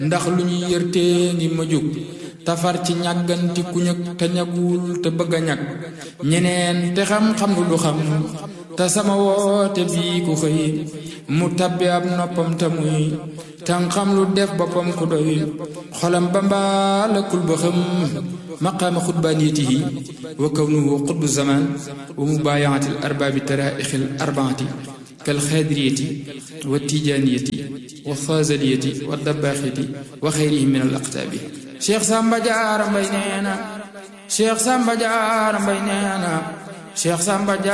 ndax lu ñu yërtee ngi ma jóg tafar ci ñàgganti ku ñëg te ñagul te bëgg a ñag ñeneen te xam-xam lu du xam te sama woote bii ku xëy mu tabbi ab noppam te muy tan xam lu def boppam ku doy xolam ba mbaalakul ba xam maqaama xutbaaniyatihi wa kawnuhu xutbu zaman wa mubaayaati al arbaabi taraaixi al arbaati kal xaadiriyati wa tijaaniyati wa faazaliyati wa dabbaaxiti wa xayrihim min al aqtaabi Cheikh Samba Diarra Mbaye nee na Cheikh Samba Diarra Mbaye nee na Cheikh Samba